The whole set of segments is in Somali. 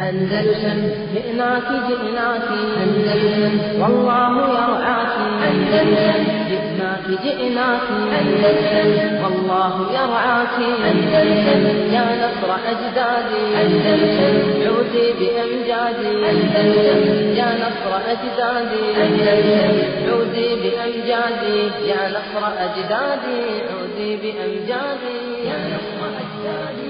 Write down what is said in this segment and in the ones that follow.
أندلسن جئناك جئناك أندلسن والله يرعاك أندلسن جئناك جئناك أندلسن والله يرعاك أندلسن يا نصر أجدادي أندلسن عودي بأمجادي أندلسن يا نصر أجدادي أندلسن عودي بأمجادي يا نصر أجدادي عودي بأمجادي يا نصر أجدادي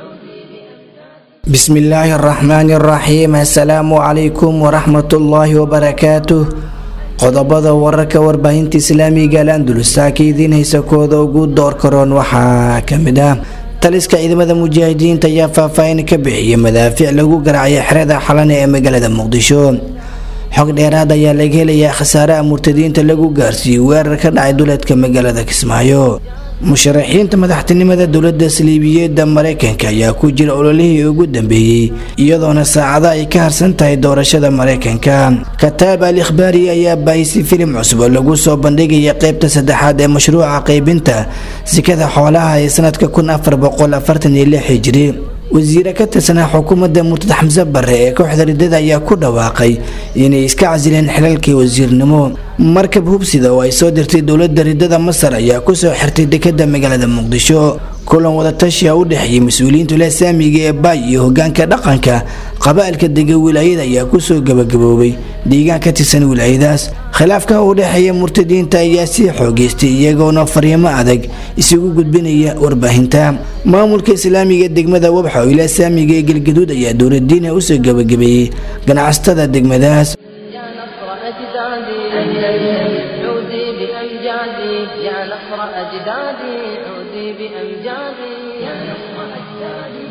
بسم الله الرحمن الرحيم السلام عليكم ورحمة الله وبركاته qodobada wararka warbaahinta islaamiga alandulusta ka idiin haysa kooda ugu door karoon waxaa kamid ah taliska ciidamada mujaahidiinta ayaa faahfaahin ka bixiyay madaafiic lagu garaacay xerada xalane ee magaalada muqdisho xog dheeraad ayaa laga helayaa khasaaraha murtadiinta lagu gaarsiiyey weerar ka dhacay duleedka magaalada kismaayo musharaxiinta madaxtinimada dowlada saliibiyeeda mareykanka ayaa ku jira ololihii ugu dambeeyey iyadoona saacada ay ka harsan tahay doorashada mareykanka kataab al ikhbaari ayaa baahisay filim cusub oo lagu soo bandhigaya qeybta saddexaad ee mashruuca qeybinta sikada xoolaha ee sanadka hijri wasiire ka tirsanaa xukuumadda murtad xamse bare ee kooxda ridada ayaa ku dhawaaqay inay iska casileen xilalkii wasiirnimo markab hubsida oo ay soo dirtay dowlada ridada masar ayaa kusoo xirtay dekada magaalada muqdisho kulan wadatashiya u dhexeeyay mas-uuliyiinta lasaamiga ee baay iyo hogaanka dhaqanka qaba'ilka dega wilaayada ayaa kusoo gabagaboobay deegaan ka tirsan wilaayadaas khilaafka u dhexeeya murtadiinta ayaa sii xoogeystay iyagoona fariimo adag isugu gudbinaya warbaahinta maamulka islaamiga degmada wabxa oo ilasaamiga ee galgaduud ayaa dowladiina usoo gabagabeeyey ganacsatada degmadaas يا نصر أجدادي أندلسن عودي بأمجادي يا نصر أجدادي عودي بأمجادي يا نصر أجدادي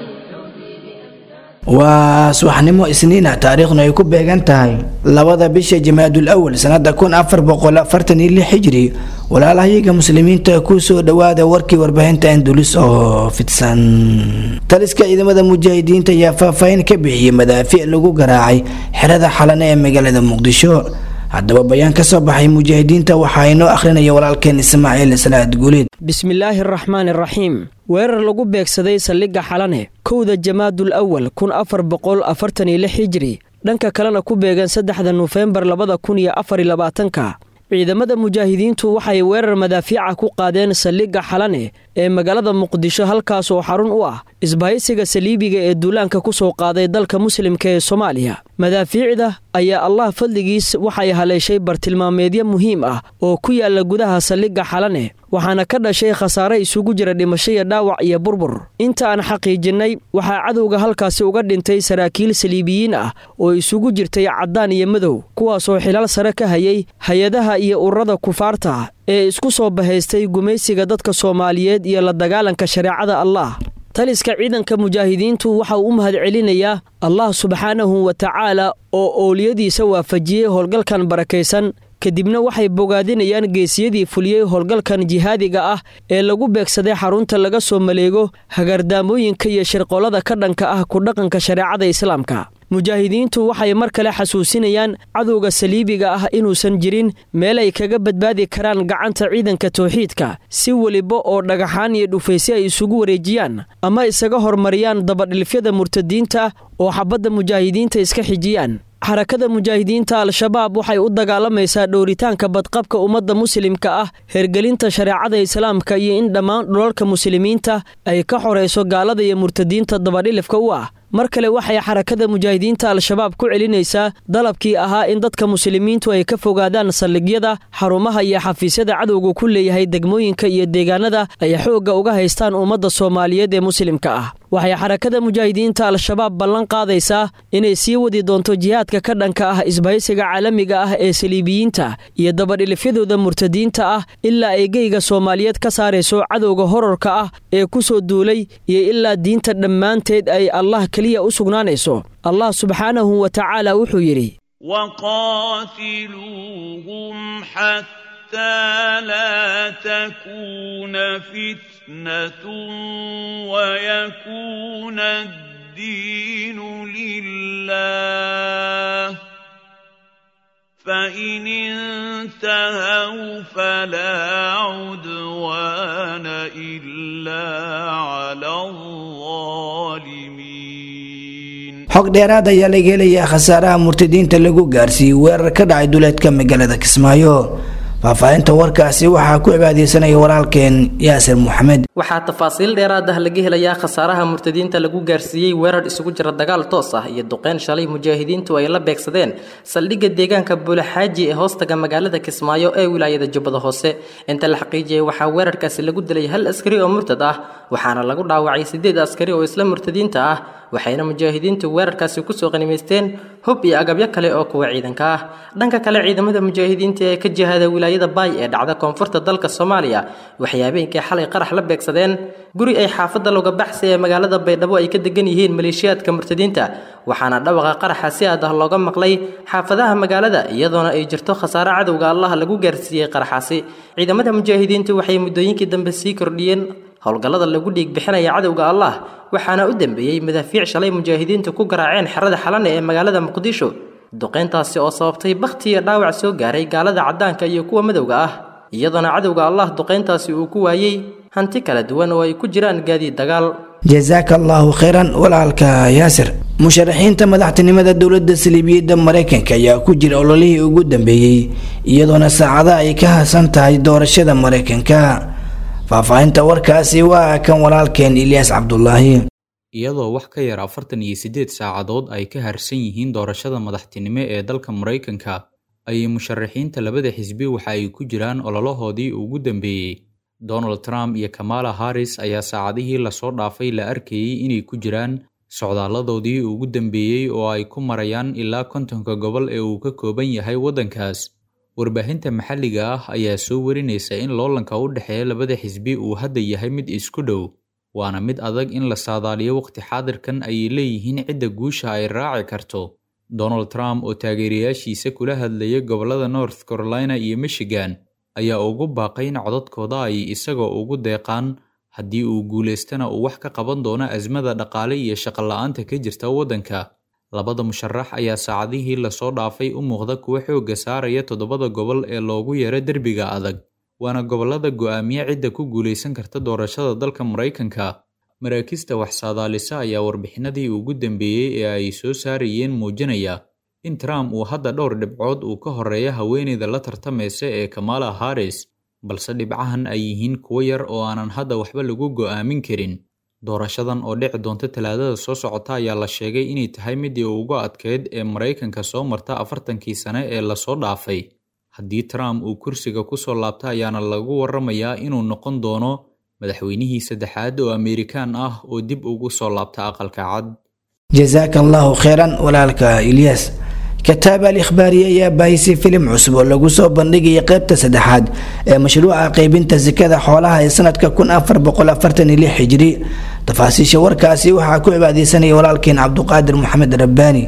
waa subaxnimo isniina taariikhnu ay ku beegan tahay labada bisha jamaadul awal sanada hijri walaalahayaga muslimiinta kusoo dhawaada warkii warbaahinta andulis oo fidsan taliska ciidamada mujaahidiinta ayaa faahfaahin ka bixiyey madaafiic lagu garaacay xerada xalane ee magaalada muqdisho haddaba bayaan ka soo baxay mujaahidiinta waxaa inoo akhrinaya walaalkeen ismaaciil salaad guuleed bismillaahi araxmaan iraxiim weerar lagu beegsaday saldhigga xalane kowda jamaadul awal kun afar boqol afartan iyo lix hijri dhanka kalena ku beegan saddexda nofembar labada kun iyo afar iyo labaatanka ciidamada mujaahidiintu waxay weerar madaafiica ku qaadeen saldhigga xalane ee magaalada muqdisho halkaas oo xarun u ah isbahaysiga saliibiga ee duulaanka ku soo qaaday dalka muslimka ee soomaaliya madaafiicda ayaa allah fadligiis waxay haleeshay bartilmaameedyo muhiim ah oo ku yaala gudaha saldhigga xalane waxaana ka dhashay khasaare isugu jira dhimasho iyo dhaawac iyo burbur inta aan xaqiijinnay waxaa cadowga halkaasi uga dhintay saraakiil saliibiyiin ah oo isugu jirtay caddaan iyo madow kuwaasoo xilaal sare ka hayay hay-adaha iyo ururada kufaarta ee isku soo bahaystay gumaysiga dadka soomaaliyeed iyo la dagaalanka shareecada allah taliska ciidanka mujaahidiintu waxa uu u mahadcelinayaa allah subxaanahu wa tacaala oo owliyadiisa waafajiyey howlgalkan barakaysan kadibna waxay bogaadinayaan geesiyadii fuliyey howlgalkan jihaadiga ah ee lagu beegsaday xarunta laga soo maleego hagardaamooyinka iyo shirqollada ka dhanka ah ku dhaqanka shareecada islaamka mujaahidiintu waxay mar kale xasuusinayaan cadowga saliibiga ah inuusan jirin meel ay kaga badbaadi karaan gacanta ciidanka towxiidka si weliba oo dhagaxaan iyo dhufaysyo ay isugu wareejiyaan ama isaga hormariyaan dabadhilfyada murtadiinta oo xabadda mujaahidiinta iska xijiyaan xarakada mujaahidiinta al-shabaab waxay u dagaalamaysaa dhowritaanka badqabka ummadda muslimka ah hergelinta shareecada islaamka iyo in dhammaan dhulalka muslimiinta ay ka xorayso gaalada iyo murtadiinta dabadhilifka u ah mar kale waxay xarakada mujaahidiinta al-shabaab ku celinaysaa dalabkii ahaa in dadka muslimiintu ay ka fogaadaan saldhigyada xarumaha iyo xafiisyada cadowga ku leeyahay degmooyinka iyo deegaanada ay xoogga uga haystaan ummadda soomaaliyeed ee muslimka ah waxay xarakada mujaahidiinta al-shabaab ballan qaadaysaa inay sii wadi doonto jihaadka ka dhanka ah isbahaysiga caalamiga ah ee saliibiyiinta iyo dabadhilifyadooda murtadiinta ah ilaa ay geyga soomaaliyeed ka saarayso cadowga horarka ah ee ku soo duulay iyo ilaa diinta dhammaanteed ay allah keliya u sugnaanayso allah subxaanahu wa tacaala wuxuu yidhi وقاتلوهم حتى لا تكون فتنة ويكون الدين لله فإن انتهوا فلا عدوان إلا على الظالمين xog dheeraad ayaa laga helayaa khasaaraha murtadiinta lagu gaarsiiyey weerar ka dhacay duleedka magaalada kismaayo faahfaahinta warkaasi waxaa ku cibaadeysanaya walaalkeen yaasir maxamed waxaa tafaasiil dheeraad ah laga helayaa khasaaraha murtadiinta lagu gaarsiiyey weerar isugu jira dagaal toos ah iyo duqeyn shalay mujaahidiintu ay la beegsadeen saldhigga deegaanka buulaxaaji ee hoostaga magaalada kismaayo ee wilaayada jubbada hoose inta la xaqiijiyey waxaa weerarkaasi lagu dilay hal askari oo murtad ah waxaana lagu dhaawacay sideed askari oo isla murtadiinta ah waxayna mujaahidiintu weerarkaasi kusoo qanimaysteen hub iyo agabyo kale oo kuwa ciidanka ah dhanka kale ciidamada mujaahidiinta ee ka jihada wilaayada baay ee dhacda koonfurta dalka soomaaliya waxay habeenkii xalay qarax la beegsadeen guri ay xaafadda looga baxsay ee magaalada baydhabo ay ka degan yihiin maleeshiyaadka murtadiinta waxaana dhawaqa qaraxa si aad ah looga maqlay xaafadaha magaalada iyadoona ay jirto khasaare cadowga allah lagu gaarsiiyey qaraxaasi ciidamada mujaahidiintu waxay muddooyinkii dambe sii kordhiyeen howlgallada lagu dhiig bixinaya cadowga allah waxaana u dambeeyey madaafiic shalay mujaahidiintu ku garaaceen xerada xalane ee magaalada muqdisho duqeyntaasi oo sababtay bakhti iyo dhaawac soo gaaray gaalada caddaanka iyo kuwa madowga ah iyadoona cadowga allah duqeyntaasi uu ku waayey hanti kala duwan oo ay ku jiraan gaadiid dagaal jasaaka allaahu khayran walaalka yaasir musharaxiinta madaxtinimada dowladda saliibiyadda maraykanka ayaa ku jira ololihii ugu dambeeyey iyadoona saacada ay ka hasan tahay doorashada maraykanka faahfaahinta warkaasi waa kan walaalkeen ilyaas cabdulaahi iyadoo wax ka yar afartan iyo siddeed saacadood ay ka harsan yihiin doorashada madaxtinimo ee dalka maraykanka ayay musharaxiinta labada xisbi waxa ay ku jiraan ololahoodii ugu dambeeyey donald trump iyo kamala harris ayaa saacadihii lasoo dhaafay la arkayey inay ku jiraan socdaaladoodii ugu dambeeyey oo ay ku marayaan ilaa kontonka gobol ee uu ka kooban yahay waddankaas warbaahinta maxalliga ah ayaa soo warinaysa in loolanka u dhexeeya labada xisbi uu hadda yahay mid isku dhow waana mid adag in la saadaaliyo waqti xaadirkan ayay leeyihiin cidda guusha ay raaci karto donald trump oo taageerayaashiisa kula hadlaya gobollada north carolina iyo michigan ayaa ugu baaqay in codadkooda ay isagoo ugu deeqaan haddii uu guulaystana uu wax ka qaban doono asmada dhaqaale iyo shaqola'aanta ka jirta waddanka labada musharax ayaa saacadihii lasoo dhaafay u muuqda kuwa xoogga saaraya toddobada gobol ee loogu yeero derbiga adag waana gobollada go'aamiye cidda ku guulaysan karta doorashada dalka maraykanka maraakista wax saadaalisa ayaa warbixinadii ugu dambeeyey ee ay soo saarayeen muujinaya in trump uu hadda dhowr dhibcood uu ka horeeya haweeneyda la tartamaysa ee kamala harris balse dhibcahan ay yihiin kuwo yar oo aanan hadda waxba lagu go'aamin karin doorashadan oo dhici doonta talaadada soo socota ayaa la sheegay inay tahay midii ugu adkeyd ee maraykanka soo marta afartankii sane ee lasoo dhaafay haddii trump uu kursiga ku soo laabta ayaana lagu warramayaa inuu noqon doono madaxweynihii saddexaad oo amerikaan ah oo dib ugu soo laabta aqalka cad jasaaka allaahu kheyran walaalka ilyas kataab al ikhbaari ayaa baahisay filim cusub oo lagu soo bandhigaya qeybta saddexaad ee mashruuca qaybinta sakada xoolaha ee sanadka kun afar boqol afartan iyo lix hijri tafaasiisha warkaasi waxaa ku cibaadeysanaya walaalkeen cabduqaadir maxamed rabbaani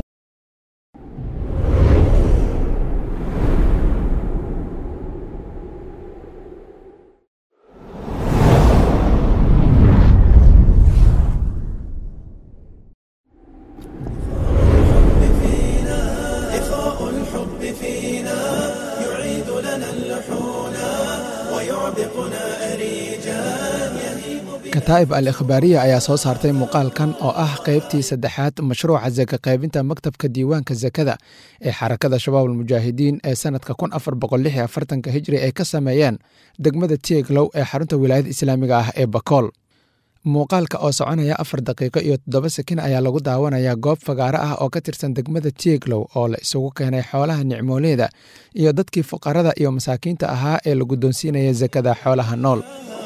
kataa'ib al ikhbaariya ayaa soo saartay muuqaalkan oo ah qaybtii saddexaad mashruuca saka qaybinta maktabka diiwaanka sakada ee xarakada shabaab almujaahidiin ee sanadka kun afar boqol lix iyo afartanka hijri ay ka sameeyeen degmada tieglow ee xarunta wilaayada islaamiga ah ee bakool muuqaalka oo soconaya afar daqiiqo iyo toddoba sakin ayaa lagu daawanayaa goob fagaaro ah oo ka tirsan degmada tieglow oo la isugu keenay xoolaha nicmooleeda iyo dadkii fuqarada iyo masaakiinta ahaa ee la guddoonsiinaya sakada xoolaha nool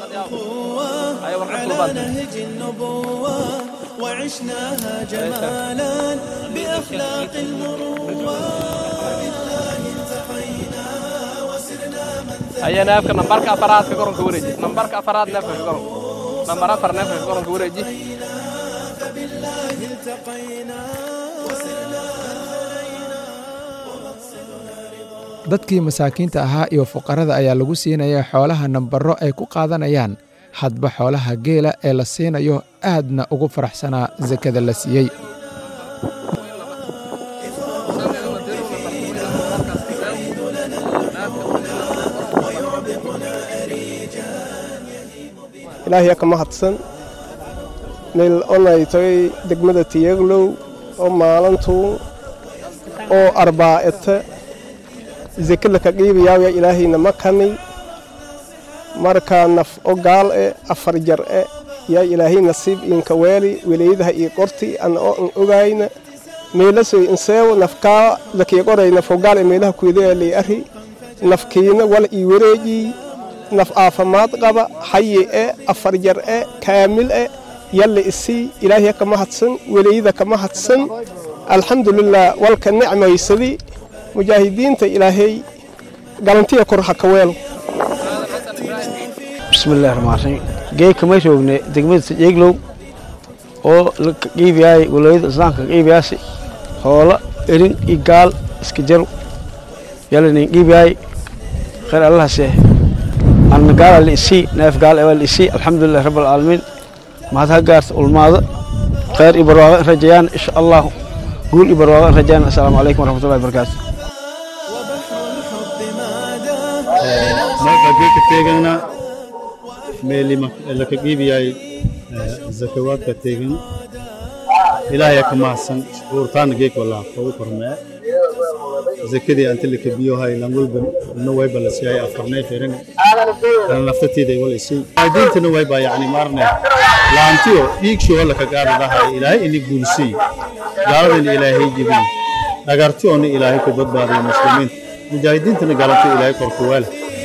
على نهج النبوة وعشناها جمالا بأخلاق المروة بالله التقينا وسرنا من هيا نافك نمبرك أفراد في قرن كوريجي نمبرك أفراد نافك في قرن نمبر أفر نافك في قرن كوريجي فبالله التقينا وسرنا dadkii masaakiinta ahaa iyo fuqarada ayaa lagu siinaya xoolaha nambaro ay ku qaadanayaan hadba xoolaha geela ee la siinayo aadna ugu faraxsanaa sakada la siiyey ilaahiya ka mahadsan meel onay tagay degmada tiyaglow oo maalintuu oo arbaa'ete zekada ka qiibayaawya ilaahayna ma kani markaa naf o gaal e afar jar e yaa ilaahay nasiib iinka weeli weleyadaha ii qorti ana oo an ogayna meelasoy inseewo nafkaa lakii qoray nafo gaal e meelaha kuedaa lay ari nafkiina wal ii wareejii naf aafamaad qaba xayi e afar jar e kaamil e yalle isii ilaahiya kama hadsan weleyada kama hadsan alxamdulilah walka nicmaysadi mujaahidiinta ilaahay galantiya kor ha ka weelo bismillahi raxmaan raxiim geedka may joogne degmada sajeeglow oo la qiibiyaay walaayada islaamka qiibiyaasi hoola erin iyo gaal iska jaro yalanin qiibiyaay khayr allahase anna gaala la isii neef gaal ewaa la isii alxamdulilah rabbi alcaalamiin mahad ha gaarta ulmaada khayr iyo barwaaqo in rajayaan insha allahu guul iyo barwaaqo in rajayaan assalaamu calaykum waraxmatullahi wabarakaatu marka teegana meeli laka qiibiyay zakawaadka teegan ilaahaya ka mahadsan shukuurtaana geek walaa kogu kormee zakadii anti laka biyohay lan walba na wayba la siiyay afarnay firin kana naftateeda wala isii diintana wayba yacni maarne laantiyo dhiigsho wala ka gaadadahay ilaahay ini guulsii gaaladana ilaahay jebin dhagartiyoona ilaahay ku badbaadiyo muslimiinta mujaahidiintana gaalanta ilaahay korkuwaale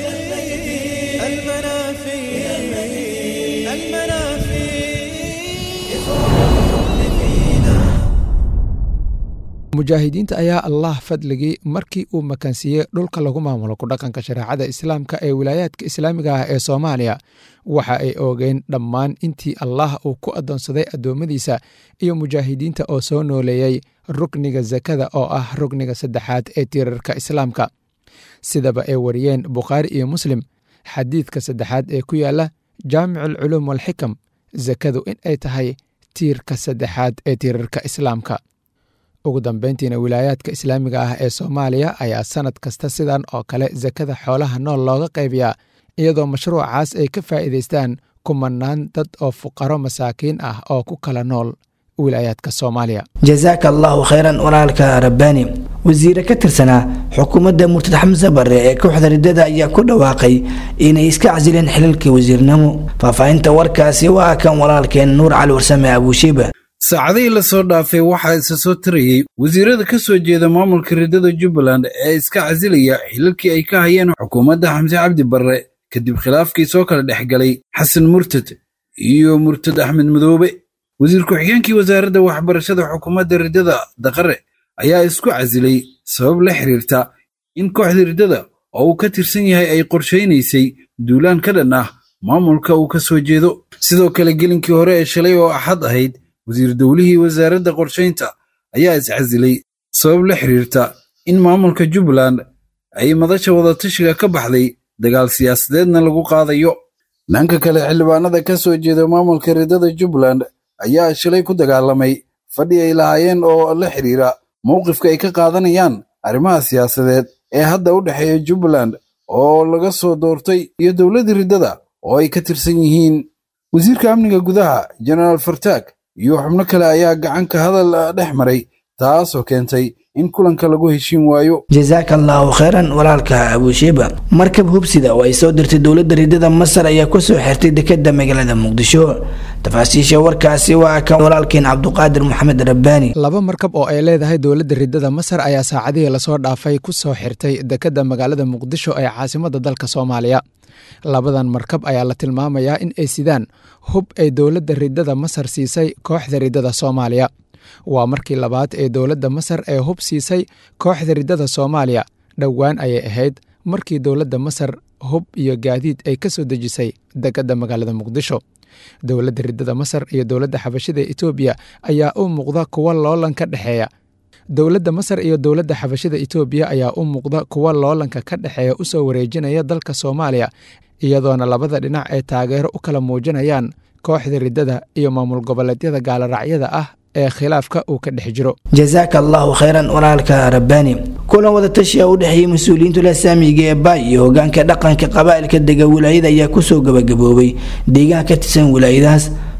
mujaahidiinta ayaa allah fadligii markii uu makansiiyey dhulka lagu maamulo ku dhaqanka shareecada islaamka ee wilaayaadka islaamiga ah ee soomaaliya waxa ay oogeen dhammaan intii allah uu ku addoonsaday addoommadiisa iyo mujaahidiinta oo soo nooleeyey rukniga sakada oo ah rukniga saddexaad ee tiirarka islaamka sidaba ay wariyeen bukhaari iyo muslim xadiidka saddexaad ee ku yaala jaamiculculuum walxikam sakadu in ay tahay tiirka saddexaad ee tiirarka islaamka ugu dambeyntiina wilaayaadka islaamiga ah ee soomaaliya ayaa sannad kasta sidan oo kale sakada xoolaha nool looga qaybiyaa iyadoo mashruucaas ay ka faa'iidaystaan kumanaan dad oo fuqaro masaakiin ah oo ku kala nool wilaayaadka soomaaliya jasaaka allahu khayran walaalka rabbaani wasiire ka tirsanaa xukuumadda murtad xamse barre ee kooxda riddada ayaa ku dhawaaqay inay iska casileen xilalkii wasiirnimo faahfaahinta warkaasi waa kan walaalkeen nuur cali warsame abuushiiba saacadihii lasoo dhaafay waxaa isa soo tarayey wasiirada ka soo jeeda maamulka riddada jubbaland ee iska casilaya xilalkii ay ka hayeen xukuumadda xamse cabdi barre kadib khilaafkii soo kala dhex galay xasan murtad iyo murtad axmed madoobe wasiir ku-xigeenkii wasaaradda waxbarashada xukuumadda riddada daqare ayaa isku casilay sabab la xiriirta in kooxda riddada oo uu ka tirsan yahay ay qorshaynaysay duulaan ka dhan ah maamulka uu ka soo jeedo sidoo kale gelinkii hore ee shalay oo axad ahayd wasiir dowlihii wasaaradda qorshaynta ayaa iscasilay sabab la xiriirta in maamulka jubbaland ay madasha wadatashiga ka baxday dagaal siyaasadeedna lagu qaadayo dhanka kale xildhibaanada ka soo jeeda maamulka riddada jubbaland ayaa shalay ku dagaalamay fadhi ay lahaayeen oo la xiriira mowqifka ay ka qaadanayaan arrimaha siyaasadeed ee hadda u dhexeeya jubbaland oo laga soo doortay iyo dowladda riddada oo ay ka tirsan yihiin wasiirka amniga gudaha jenaraal fartaag iyo xubno kale ayaa gacanka hadal dhex maray taasoo keentay in kulanka lagu heshiin waayo jasaaka allahu khayran walaalka abuushiiba markab hubsida oo ay soo dirtay dowladda riddada masar ayaa ku soo xirtay dekeda magaalada muqdisho tafaasiisha warkaasi waa kan walaalkeen cabduqaadir maxamed rabbaani laba markab oo ay leedahay dowladda riddada masar ayaa saacadihii lasoo dhaafay ku soo xirtay dekeda magaalada muqdisho ee caasimadda dalka soomaaliya labadan markab ayaa la tilmaamayaa in ay sidaan hub ay dowladda riddada masar siisay kooxda riddada soomaaliya waa markii labaad ee dowladda masar ee hub siisay kooxda riddada soomaaliya dhowaan ayay ahayd markii dowladda masar hub iyo gaadiid ay ka soo dejisay dekadda magaalada muqdisho dowladda riddada masar iyo dowladda xabashida etoobiya ayaa u muuqda kuwa loolan ka dhexeeya dowladda masar iyo dowladda xabashida etoobiya ayaa u muuqda kuwa loolanka ka dhexeeya u soo wareejinaya dalka soomaaliya iyadoona labada dhinac ay taageero u kala muujinayaan kooxda riddada iyo maamul goboleedyada gaaloraacyada ah ee khilaafka uu ka dhex jiro jasaaka allahu khayran walaalka rabbaani kulan wadatashiya u dhexeeyey mas-uuliyiintu lasaamiga ee baay iyo hogaanka dhaqanka qabaa'ilka dega wilaayada ayaa kusoo gabagaboobay deegaan ka tirsan wilaayadahaas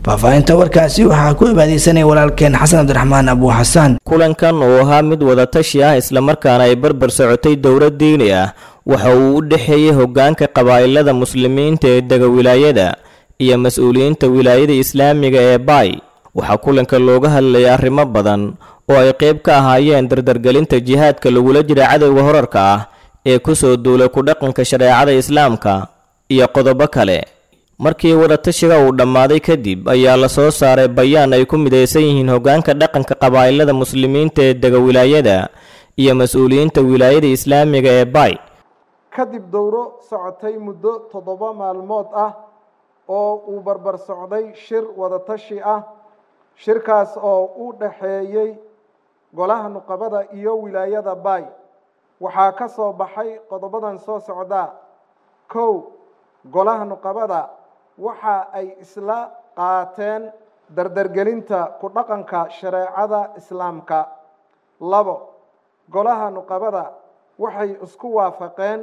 faahfaahinta warkaasi waxaa ku ibaadeysanaya walaalkeen xasan cabdiraxmaan abu xasaan kulankan oo ahaa mid wadatashi ah islamarkaana ay barbar socotay dowlad diini ah waxa uu u dhexeeyey hoggaanka qabaa'ilada muslimiinta ee dega wilaayada iyo mas-uuliyiinta wilaayada islaamiga ee baay waxaa kulanka looga hadlayay arrimo badan oo ay qayb ka ahaayeen dardargelinta jihaadka lagula jira cadowga horarka ah ee ku soo duulay ku dhaqanka shareecada islaamka iyo qodobo kale markii wadatashiga uu dhammaaday kadib ayaa la soo saaray bayaan ay ku midaysan yihiin hoggaanka dhaqanka qabaa'ilada muslimiinta ee dega wilaayada iyo mas-uuliyiinta wilaayada islaamiga ee baay kadib dowro socotay muddo toddoba maalmood ah oo uu barbar socday shir wadatashi ah shirkaas oo u dhaxeeyey golaha nuqabada iyo wilaayada baay waxaa ka soo baxay qodobadan soo socdaa kow golaha nuqabada waxa ay isla qaateen dardargelinta ku dhaqanka shareecada islaamka labo golaha nuqabada waxay isku waafaqeen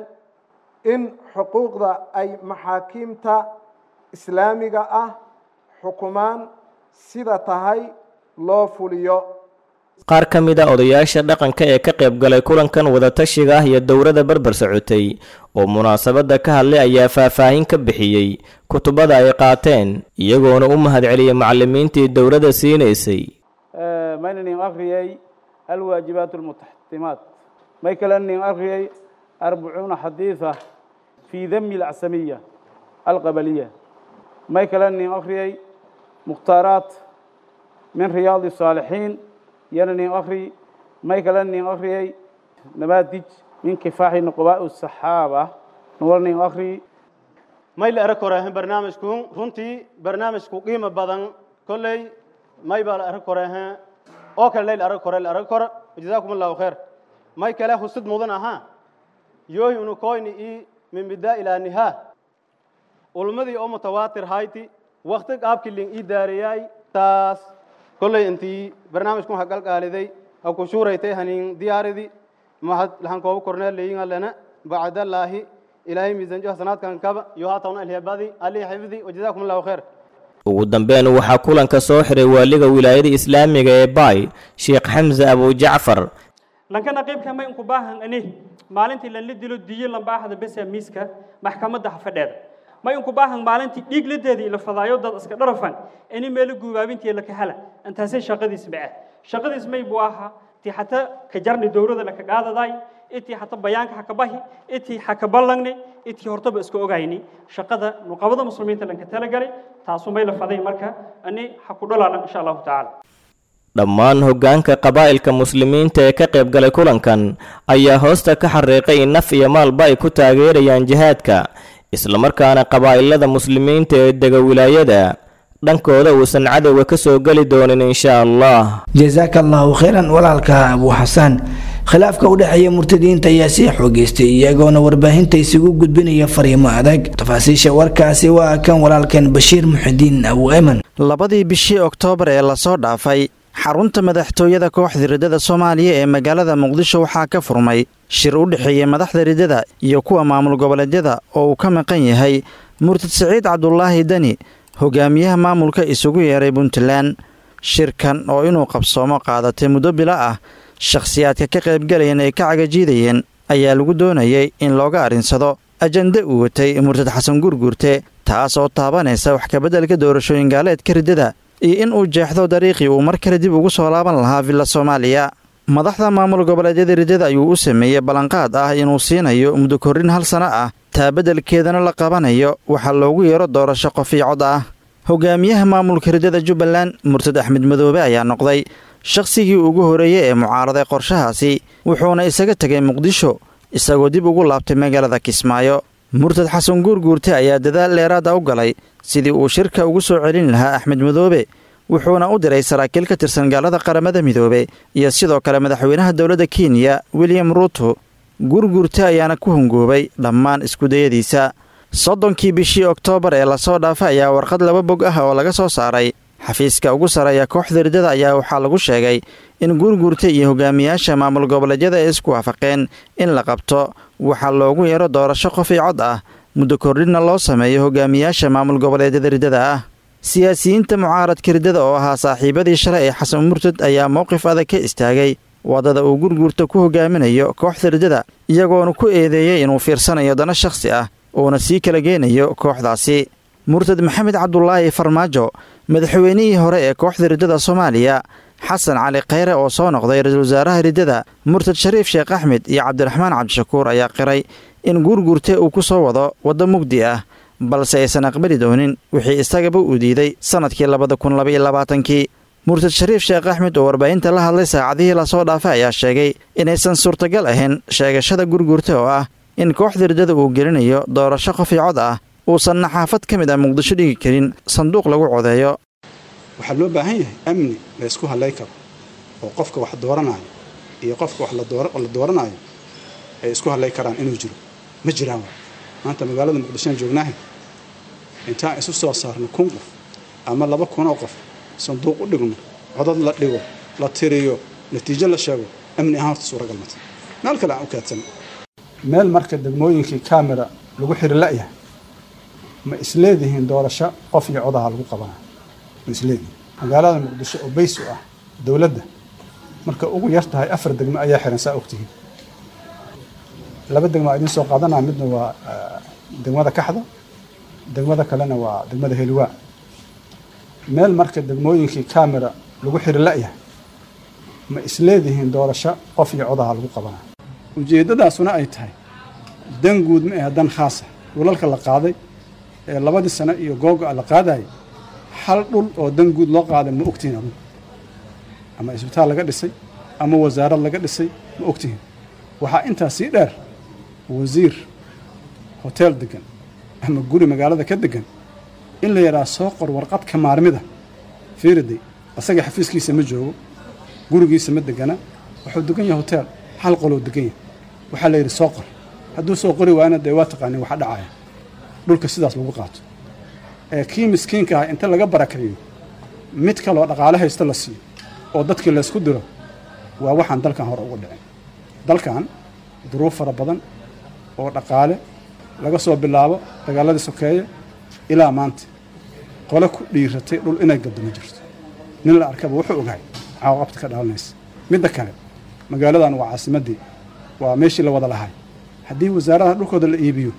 in xuquuqda ay maxaakiimta islaamiga ah xukumaan sida tahay loo fuliyo qaar ka mid a odayaasha dhaqanka ee ka qayb galay kulankan wadatashiga ah iyo dowladda barbar socotay oo munaasabadda ka hadlay ayaa faahfaahin ka bixiyey kutubada ay qaateen iyagoona u mahadceliyey macallimiintii dowladda siinaysay maynanin akhriyey alwaajibaat almutaxtimaat may kalanin akhriyey arbacuuna xadiida fii dami alacsamiya alqabaliya may kalanin akhriyey mukhtaaraat min riyaadi saalixiin yana nin akri may kala nin akriyey namaadij min kifaaxi nuqbaa saxaaba nuwal nin akri may la arag koreehen barnaamijku runtii barnaamijku qiimo badan kolley may baa la arag koreehen oo kale lay la arag kore la arag kore jazaakum allahu khair may kale husud mudan ahaa yoohi unu koyni i min bidaa ilaa nihaa ulmadii oo mutawaatir hayti wakti qaabkii lin ii daariyay taas kolley intii barnaamijku ha galgaaliday ha ku shuuraytay hanin diyaaridi mahad lahan kooba korneel leeyinga lana bacdallaahi ilaahay miisanjo hasanaadkan kaba iyo haatawna alhebadi alihi xifdi wajazaakum allahu khair ugu dambeyn waxaa kulanka soo xiray waaliga wilaayada islaamiga ee baay sheekh xamse abujacfar lankana qaybka may unku baahan ani maalintii lanla dilo diyo lambaaxda besa miiska maxkamadda hafadheeda may unku baahan maalintii dhiig ladeedii la fadaayo dad iska dharafan ini meelo guubaabintii la kahala intaasay shaqadiis baa shaqadiis may buu ahaa tii xata ka jarni dowrada la ka qaadaday itii xata bayaanka ha ka bahi itii ha ka ballangne itii hortaba iska ogayni shaqada nuqabada muslimiinta lanka talagalay taasu may la faday marka ani ha ku dholaalan insha allahu tacaala dhammaan hoggaanka qabaa'ilka muslimiinta ee ka qayb galay kulankan ayaa hoosta ka xariiqay in naf iyo maalba ay ku taageerayaan jihaadka islamarkaana qabaa'ilada muslimiinta ee dega wilaayada dhankooda uusan cadowga ka soo geli doonin insha allah jasaaka allahu khayran walaalka abuu xasaan khilaafka u dhexeeya murtadiinta ayaa sii xoogeystay iyagoona warbaahinta isugu gudbinaya fariimo adag tafaasiisha warkaasi waa kan walaalkan bashiir muxidiin abu eman labadii bishii oktoobar ee lasoo dhaafay xarunta madaxtooyada kooxda riddada soomaaliya ee magaalada muqdisho waxaa ka furmay shir u dhexeeya madaxda riddada iyo kuwa maamul goboleedyada oo uu ka maqan yahay murtad siciid cabdulaahi deni hogaamiyaha maamulka isugu yeeray puntland shirkan oo inuu qabsoomo qaadatay muddo bilo ah shakhsiyaadka ka qaybgalayeen ay ka cagajiidayeen ayaa lagu doonayay in looga arrinsado ajande uu watay murtad xasan gurgurte taas oo taabanaysa wax kabeddelka doorashooyin gaaleedka riddada iyo in uu jeexdo dariiqii uu mar kale dib ugu soo laaban lahaa villa soomaaliya madaxda maamul goboleedyada riddada ayuu u sameeyey ballanqaad ah inuu siinayo muddo korrin hal sano ah taa beddelkeedana la qabanayo waxaa loogu yeero doorasho qof io cod ah hogaamiyaha maamulka riddada jubbaland murtad axmed madoobe ayaa noqday shakhsigii ugu horeeyey ee mucaaraday qorshahaasi wuxuuna isaga tegay muqdisho isagoo dib ugu laabtay magaalada kismaayo murtad xasan guurguurte ayaa dadaal dheeraada u galay sidii uu shirka ugu soo celin lahaa axmed madoobe wuxuuna u diray saraakiil ka tirsan gaalada qaramada midoobe iyo sidoo kale madaxweynaha dowladda kenya william ruuto guurguurte ayaana ku hungoobay dhammaan iskudayadiisa soddonkii bishii oktoobar ee lasoo dhaafay ayaa warqad laba bog ah oo laga soo saaray xafiiska ugu sarreeya kooxda riddada ayaa waxaa lagu sheegay in guurguurta iyo hogaamiyaasha maamul goboleedyada ay isku waafaqeen in la qabto waxaa loogu yeero doorasho qof io cod ah muddo kordhinna loo sameeyo hogaamiyaasha maamul goboleedyada riddada ah siyaasiyiinta mucaaradka riddada oo ahaa saaxiibadii shalay ee xasan murtad ayaa mowqif adag ka istaagay waddada uu gurguurta ku hogaaminayo kooxda riddada iyagoona ku eedeeyey inuu fiirsanayo dana shakhsi ah uuna sii kala geynayo kooxdaasi murtad maxamed cabdulaahi farmaajo madaxweynihii hore ee kooxda riddada soomaaliya xasan cali khayre oo soo noqday ra-iisul wasaaraha riddada murtad shariif sheekh axmed iyo cabdiraxmaan cabdishakuur ayaa qiray in guurguurte uu ku soo wado waddo mugdi ah balse aysan aqbali doonin wixii isagaba uu diiday sannadkii labada kun labaiyo labaatankii murtad shariif sheekh axmed oo warbaahinta la hadlay saacadihii lasoo dhaafay ayaa sheegay inaysan suurtagal ahayn sheegashada gurguurta oo ah in kooxda riddada uu gelinayo doorasho qof iyo cod ah uusanna xaafad ka mid ah muqdisho dhigi karin sanduuq lagu codeeyo waxaa loo baahan yahay amni la ysku hadlay karo oo qofka wax dooranaayo iyo qofka wax la dooranaayo ay isku hadlay karaan inuu jiro ma jiraan maanta magaalada muqdishoan joognaahay intaan isu soo saarno kun qof ama laba kunoo qof sanduuq u dhigno codad la dhigo la tiriyo natiijo la sheego amni ahaan horta suuragal mata meel kale aan u kaadsan meel marka degmooyinkii kamera lagu xiri la'yahay ma isleedihiin doorasho qof iyo codaha lagu qabanaa ma isleedihiin magaalada muqdisho oo bays u ah dowladda marka ugu yar tahay afar degmo ayaa xiran saa ogtihiin laba degmo aa idiin soo qaadanaa midna waa degmada kaxda degmada kalena waa degmada heliwaa meel marka degmooyinkii kamera lagu xiri la'yahay ma isleedihiin doorasho qof iyo codaha lagu qabanaa ujeeddadaasuna ay tahay dan guud ma ahe dan khaasa dhulalka la qaaday ee labadii sano iyo googo'a la qaadayay hal dhul oo dan guud loo qaaday ma ogtihiin adugu ama isbitaal laga dhisay ama wasaarad laga dhisay ma ogtihiin waxaa intaa sii dheer wasiir hoteel degan ama guri magaalada ka degan in la yidhaha soo qor warqad ka maarmida fiiriday asaga xafiiskiisa ma joogo gurigiisa ma degana wuxuu degan yahay hoteel hal qoloo degan yahay waxaa la yidhi soo qor hadduu soo qori waayna dee waa taqaanin waxa dhacaya dhulka sidaas lagu qaato ee kii miskiinka ah inta laga barakayo mid kaloo dhaqaale haysta la siiyo oo dadkii laysku diro waa waxaan dalkan hore uga dhicin dalkan duruuf fara badan oo dhaqaale laga soo bilaabo dagaaladii sokeeye ilaa maanta qole ku dhiiratay dhul inay gaddo ma jirto nin la arkaba wuxuu ogahay caaqabta ka dhalanaysa midda kale magaaladan waa caasimaddii waa meeshii la wada lahay haddii wasaaradaha dhulkooda la iibiyo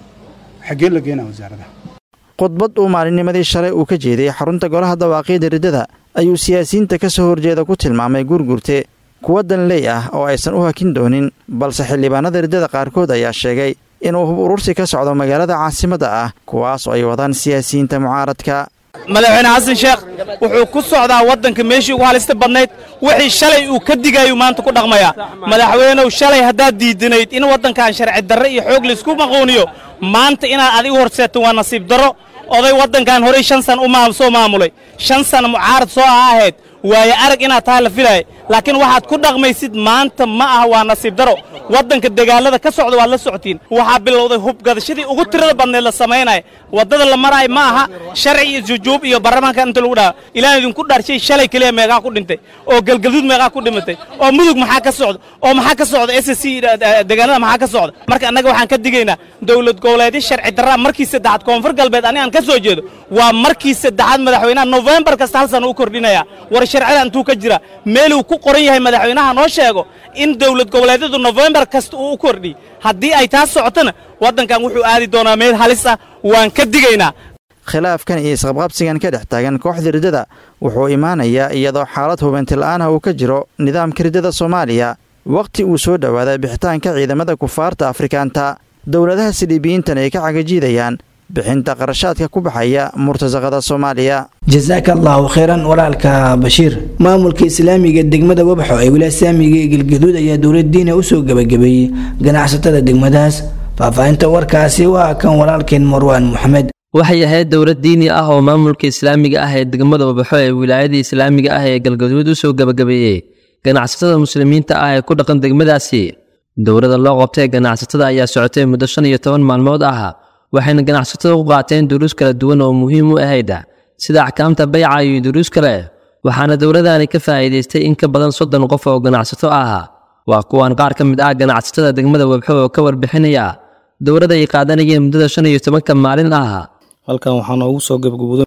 xaggee la geenaa wasaaradaha khudbad uu maalinnimadii shalay uu ka jeeday xarunta golaha dawaaqiida riddada ayuu siyaasiyiinta ka soo horjeeda ku tilmaamay gurgurte kuwa danley ah oo aysan u hakin doonin balse xildhibaanada riddada qaarkood ayaa sheegay inuu hub urursi ka socdo magaalada caasimadda ah kuwaas oo ay wadaan siyaasiyiinta mucaaradka madaxweyne xasan sheekh wuxuu ku socdaa waddanka meeshii ugu halista badnayd wixii shalay uu ka digayuu maanta ku dhaqmayaa madaxweynow shalay haddaad diidanayd in waddankan sharci darre iyo xoog laysku maquuniyo maanta inaad adigu horseeto waa nasiib darro oday waddankan horey shan san u soo maamulay shan sana mucaarad soo ah ahayd waaye arag inaad tahay la filaaya laakiin waxaad ku dhaqmaysid maanta ma aha waa nasiib daro waddanka dagaalada ka socda waad la socotiin waxaa bilowday hubgadashadii ugu tirada badneed la samaynaya waddada la maraayo ma aha sharci iyo jujuub iyo baarlamaanka inta lagu dhaha ilaan idinku dharshay shalay keliya meeqaa ku dhintay oo galgaduud meeqaa ku dhimatay oo mudug maxaa ka socda oo maxaa ka socda s c deegaanada maxaa ka socda marka annaga waxaan ka digaynaa dowlad goboleedyo sharci darraa markii saddexaad koonfur galbeed ani aan ka soo jeedo waa markii saddexaad madaxweynaha nofembar kasta hal sana u kordhinaya war sharcida intuu ka jira meeluu ku qoran yahay madaxweynaha noo sheego in dowlad goboleedyadu nofembar kasta uu u kordhiy haddii ay taas socotona waddankan wuxuu aadi doonaa meel halis ah waan ka digaynaa khilaafkan iyo isqabqabsigan ka dhex taagan kooxda riddada wuxuu imaanayaa iyadoo xaalad hubantila'aan ah uu ka jiro nidaamka riddada soomaaliya wakhti uu soo dhowaaday bixitaanka ciidamada kufaarta afrikaanta dowladaha siliibiyiintan ay ka cagajiidayaan bixinta qarashaadka ku baxaya murtasaqada soomaaliya jasaaka allahu khayran walaalka bashiir maamulka islaamiga degmada wabxo ee wilaasaamiga ee galgaduud ayaa dowladdiina usoo gebagabeeyey ganacsatada degmadaas faahfaahinta warkaasi waa kan walaalkeen marwaan moxamed waxay ahayd dowlad diini ah oo maamulka islaamiga ah ee degmada wabaxo ee wilaayada islaamiga ah ee galgaduud usoo gebagabeeyey ganacsatada muslimiinta ah ee ku dhaqan degmadaasi dowladda loo qabtay ganacsatada ayaa socotay muddo shan iyo toban maalmood ah waxayna ganacsatada ku qaateen duruus kala duwan oo muhiim u ahayd sida axkaamta bayca iyo duruus kale waxaana dowladani ka faa'iidaystay in ka badan soddon qof oo ganacsato ah waa kuwan qaar ka mid ah ganacsatada degmada webxo oo ka warbixinaya dowladda ay qaadanayeen muddada shan iyo tobanka maalin ah halkan waxaa noogu soo gebgabuday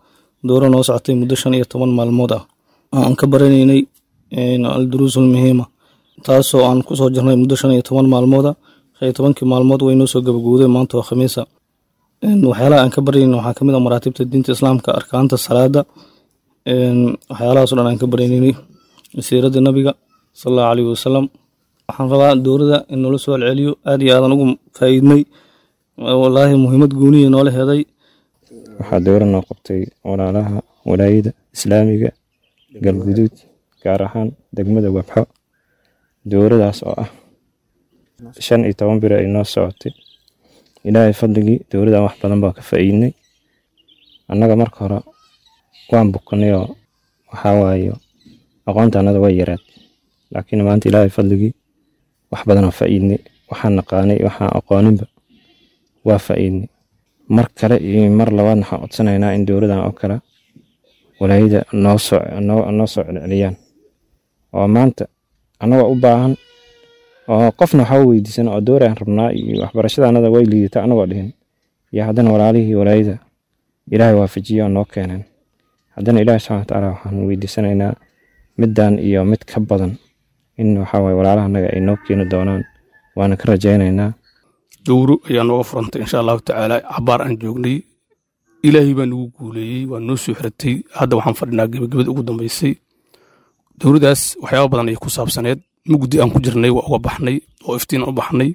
dooro noo socotay muddo shan iyo toban maalmood ah oo aan ka baranaynay alduruusul muhiima taasoo aan kusoo jirnay muddo shan iyo toban maalmooda shan iyo tobankii maalmood way noo soo gabagowday maanta waa khamiisa waxyaalaha aan ka baraynin waxaa kamid ah maraatibta diinta islaamka arkaanta salaada waxyaalahaasoo dhan aan ka barayninay siirada nabiga sal allahu caleyhi wasalam waxaan rabaa dowladda in noola soo celceliyo aad iyo aadan ugu faa'iidnay wallaahi muhiimad gooniya noola heday waxaa dowra noo qabtay walaalaha walaayada islaamiga galguduud gaar ahaan degmada wabxo dowradaas oo ah shan iyo toban biro ay noo socotay ilaahay fadligii dowladdan wax badan baa ka faa'iidnay annaga marka hore waan bukanay oo waxaa waaye aqoonta annada way yaraad laakiin maanta ilaahay fadligii wax badan oo faa'iidnay waxaan naqaanay waxaan aqooninba waa faa'iidnay mar kale iyo mar labaad waxaan codsanaynaa in dowladdan oo kale walaayada noo soo noo soo celceliyaan oo maanta annagoo u baahan oo qofna waxaa weydiisan oo door aan rabnaa iyo waxbarashada annada way liidata annagoo dhihin iyo haddana walaalihii walaayada ilaahay waafajiyo oo noo keeneen haddana ilaahi subxana watacaala waxaan weydiisanaynaa middan iyo mid ka badan in waxaa waye walaalaha annaga ay noo keeni doonaan waana ka rajaynaynaa dowro ayaa nooga furantay insha allahu tacaala cabaar aan joognay ilaahay baa nagu guuleeyey waa noo soo xiratay hadda waxaan fadhinaa gebagabada ugu dambeysay dowladdaas waxyaaba badan ayay ku saabsaneed mugdi aan ku jirnay waa uga baxnay oo iftiin aan u baxnay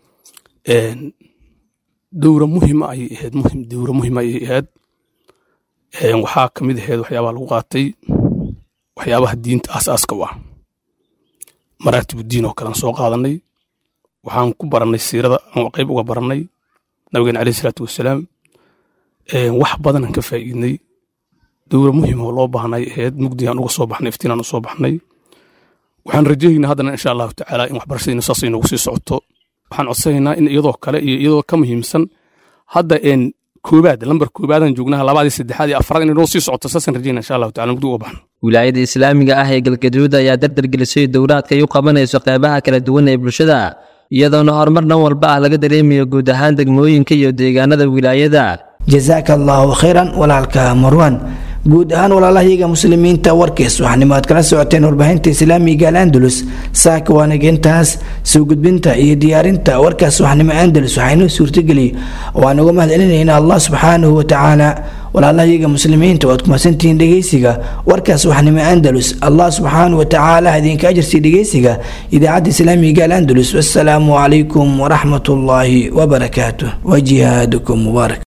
dowra muhima ayay ahayd muhim dowra muhima ayay ahayd waxaa ka mid ahayd waxyaabaha lagu qaatay waxyaabaha diinta aasaaska u ah maraatibu diin oo kalean soo qaadanay waxaan ku barannay siirada aan qayb uga barannay nabigeena caleyhi salaatu wasalaam wax badanaan ka faa'iidnay dowra muhim oo loo baahnay ahayd mugdigaan uga soo baxnay iftiinaan u soo baxnay waxaan rajaynaa haddana insha allahu tacaala in waxbarashadiina saas ay noogu sii socoto waxaan codsanaynaa in iyadoo kale iyo iyadoo ka muhiimsan hadda een koobaad lambar koobaadaan joognaha labaadii saddexaad iyo afraad inay noo sii socoto saasaan rajaynaa insha allahu tacala mugdi uga baxno wilaayada islaamiga ah ee galgaduud ayaa dardargelisay dowlaadka ay u qabanayso qeybaha kala duwan ee bulshada iyadoona horumar dhan walba ah laga dareemayo guud ahaan degmooyinka iyo deegaanada wilaayada jasaaka allaahu khayran walaalka marwan guud ahaan walaalahayaga muslimiinta warkiis waxaanimo aad kala socoteen warbaahinta islaamiga al andalus saaka waanageentaas soo gudbinta iyo diyaarinta warkaas waxnimo andalus waxaynoo suurtageliyey waan uga mahadcelinaynaa allah subxaanahu watacaala walaalahayaga muslimiinta waad kumadsantihiin dhegeysiga warkaas waxnimo andalus allah subxaanahu watacaala idinka ajarsiiy dhegeysiga idaacadda islaamiga al andalus wassalaamu calaykum waraxmat ullaahi wabarakaatuh wa jihaadukum mubaarak